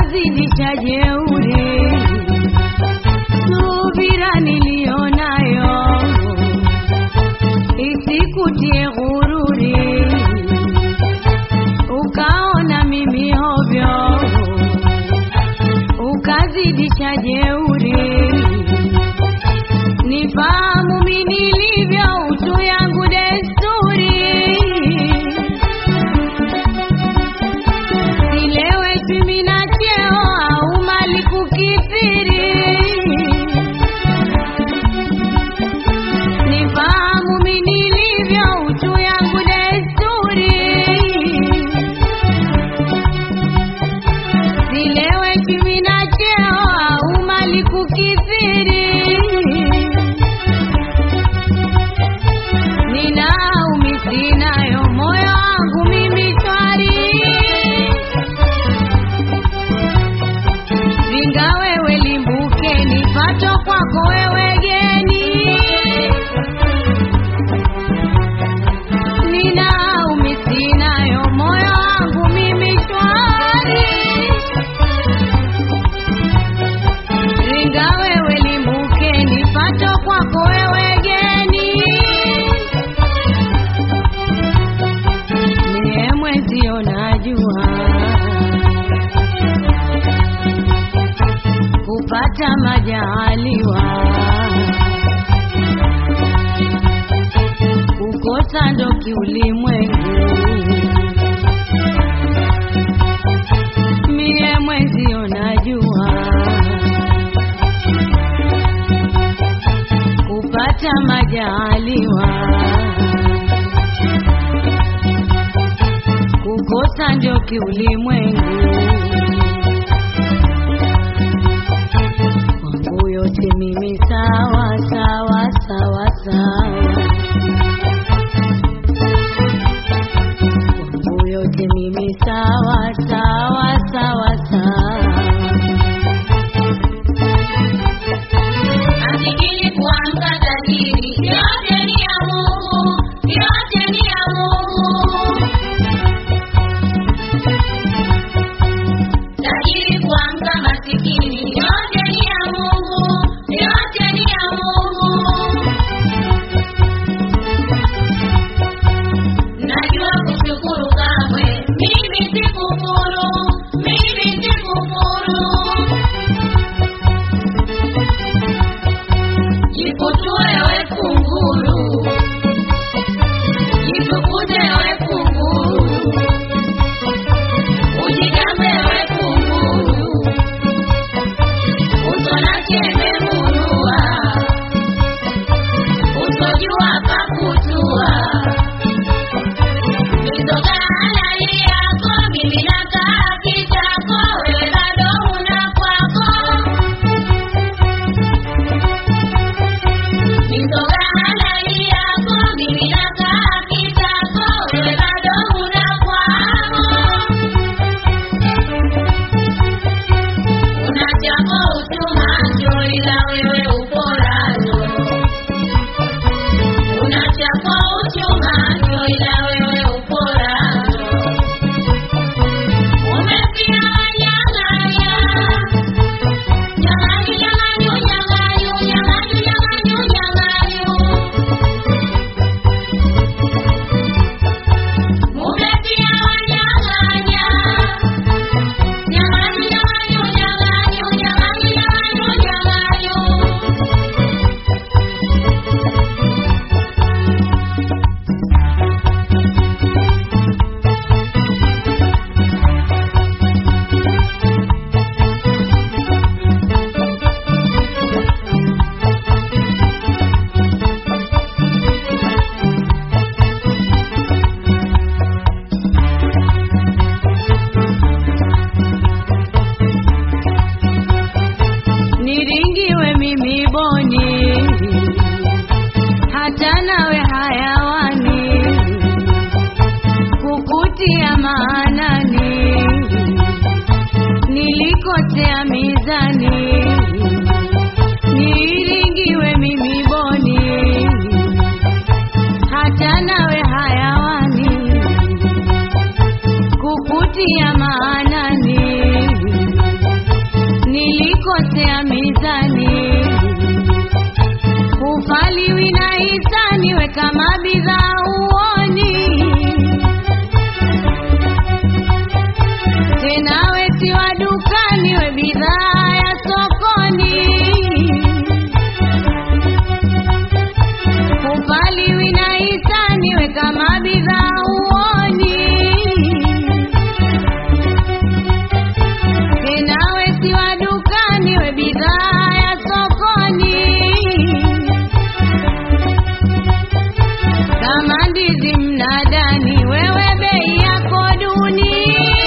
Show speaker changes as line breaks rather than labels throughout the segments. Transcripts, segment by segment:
ukazidisha jeuri, subira niliyonayo isikutie ghururi, ukaona mimi hovyo, ukazidisha jeuri, nifahamu mimi nilivyo, utu yangu desturi silewe mimi na cheo au mali kukithiri, nifahamu mimi nilivyo, utu yangu desturi. Silewe mimi na cheo au mali kukithiri, ninaumi sinayo, moyo wangu mimi shwari Ringa wewe limbuke, nipato kwako wewe geni. Nina umi sinayo, moyo wangu mimi shwari. Ringa wewe limbuke, nipato kwako wewe geni. Mie mwenzio najua kupata majaliwa, kukosa ndo kiulimwengu. Mie mwenzio najua kupata majaliwa, kukosa ndio kiulimwengu. Kwangu yote mimi sawa sawa sawa sawa, kwangu yote mimi sawa sawa sawa sawa.
Asikili kuamka tajiri, yote ni ya Mungu, yote ni ya Mungu. Tajiri kuamka masikini, yote ni ya Mungu, yote ni ya Mungu. Najua kushukuru kamwe, mimi sikufuru, mimi sikufuru. Jikutue we kunguru, jikukute we kunguru, ujigambe we kunguru, usona chembe murua, usojua pakutua, mizoga halali yako, mimi nakaa kitako, wewe bado una kwako. Mizoga halali yako, mimi nakaa kitako, wewe bado huna kwako. Una chako uchumacho, ila wewe uporacho. Una chako uchumacho, ila wewe uporacho. Umepia wanyang'anya Nyanganyu, nyanganyu, nyanganyu, nyanganyu, nyanganyu, nyanganyu. Mumepia wanyang'anya. Nyanganyu, nyanganyu, nyanganyu, nyanganyu, nyanganyu, nyanganyu.
niringiwe mimi boni, hata nawe hayawani, kukutia maanani, nilikotea mizani, niringiwe mimi boni, hata nawe hayawani, kukutia maanani kama bidhaa uoni tena we si wa dukani we bidhaa ya sokoni kupaliwi na hisani we kama bidhaa uoni tena we si wa dukani we bidhaa ya sokoni kama ndizi mnadani wewe bei yako duni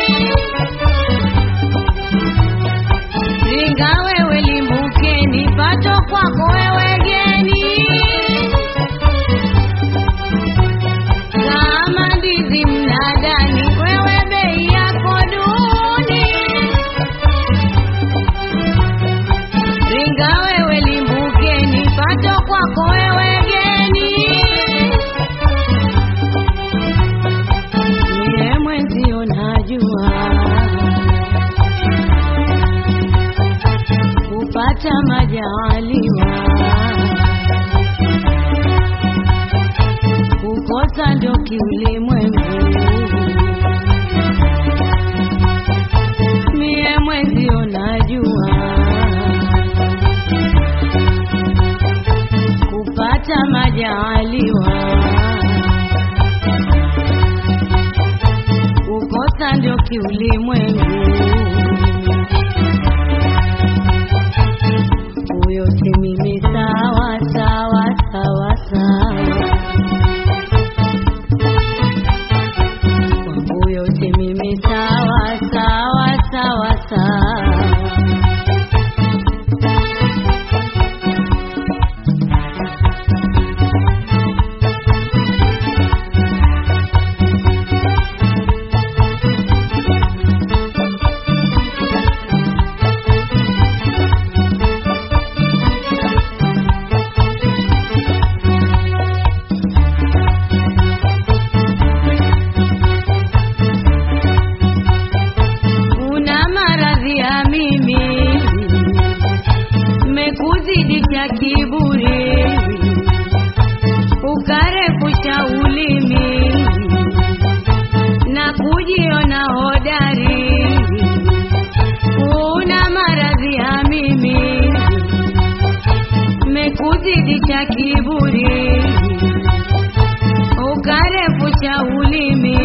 ringa wewe limbukeni pato kwako wewe geni kama ndizi mnadani wewe bei yako duni ringa wewe limbukeni pato kwako wewe geni Niye mwenzio najua kupata majaliwa kukosa ndo kiulimwengu mie mwenzio najua kupata majaliwa kukosa ndio kiulimwengu. Huyo si mimi, sawa sawa sawa sawa, kwangu huyo si mimi, sawa sawa sawa sawa. una maradhi ya mimi, mekuzidisha kiburi, ukarefusha ulimi na kujiona hodari. Una maradhi ya mimi, mekuzidisha kiburi, ukarefusha ulimi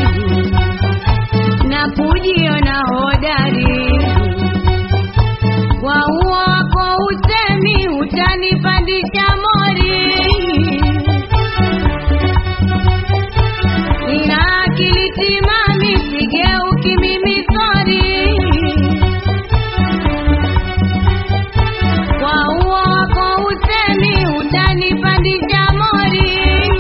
na kujiona hodari. Kwa huo wako usemi utanipandisha mori, nina akili timami, sigeuki mimi sori. Kwa huo wako usemi utanipandisha mori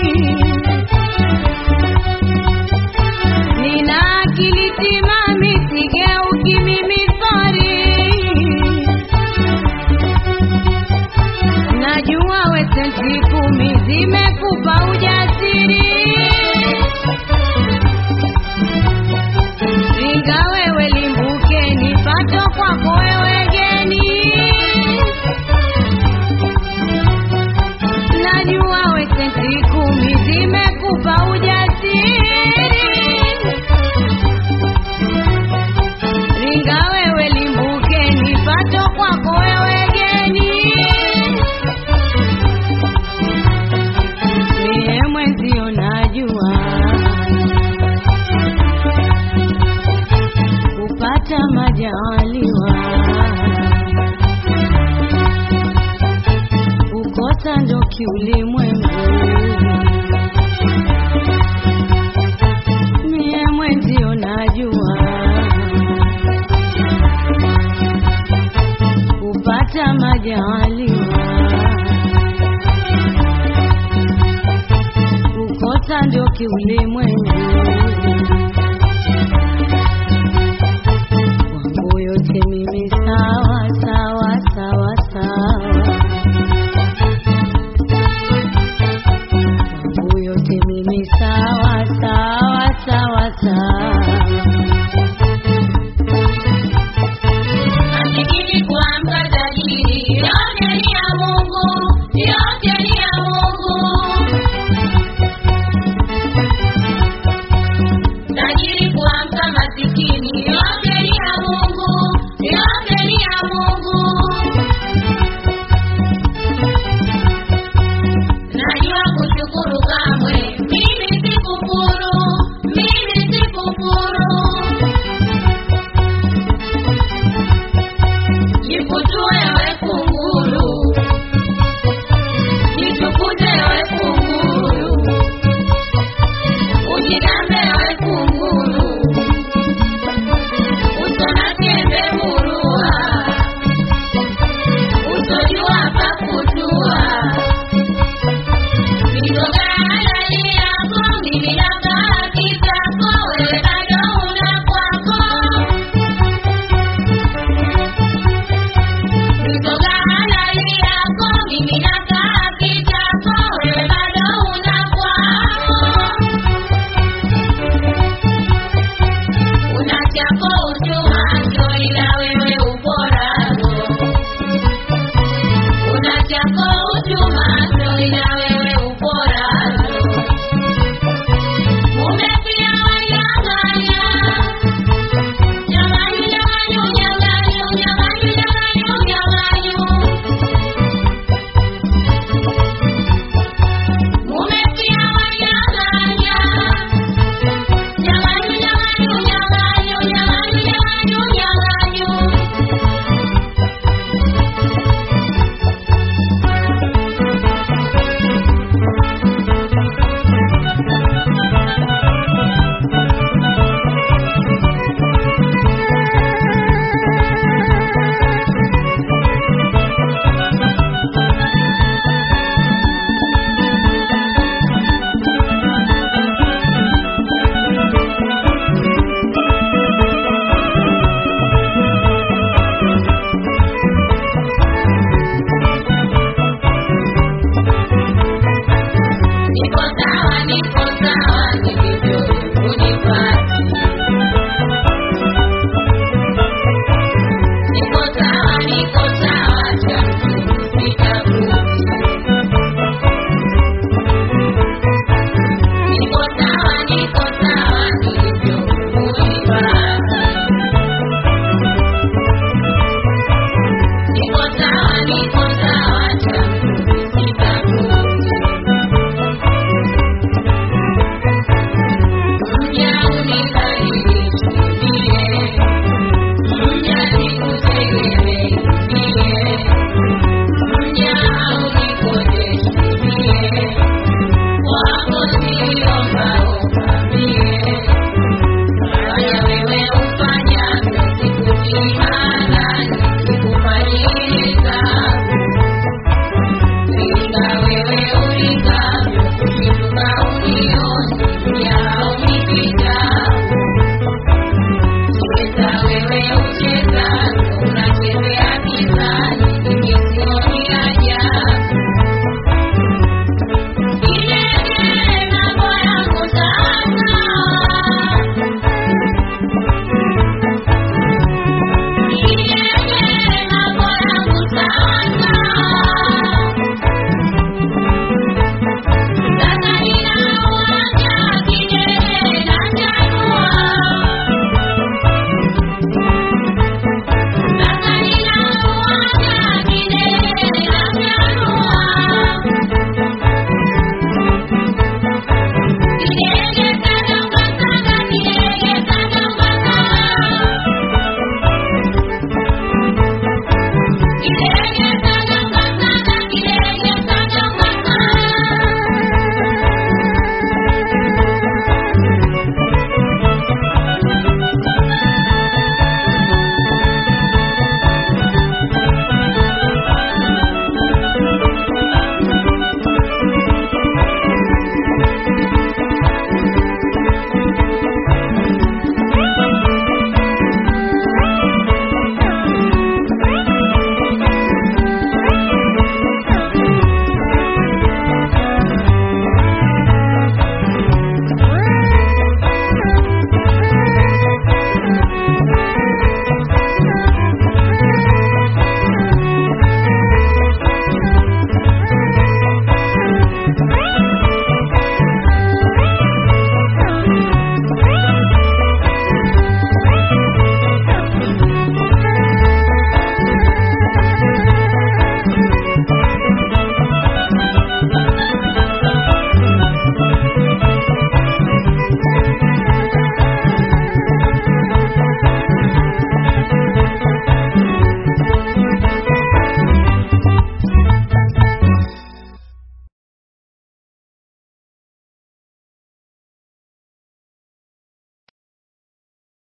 Nina akili timami, sigeuki mimi sori. Najua we senti kumi zimekupa ujasiri, ringa wewe limbukeni, pato kwako wewe geni. Najua we senti kumi zimekupa ujasiri ringa wewe limbukeni, pato kwako wewe geni. Mie mwenzio najua kupata majaliwa, kukosa ndo kiulimwengu. Mie mwenzio najua kupata majaliwa, kukosa ndio kiulimwengu. Kwangu yote mimi sawa sawa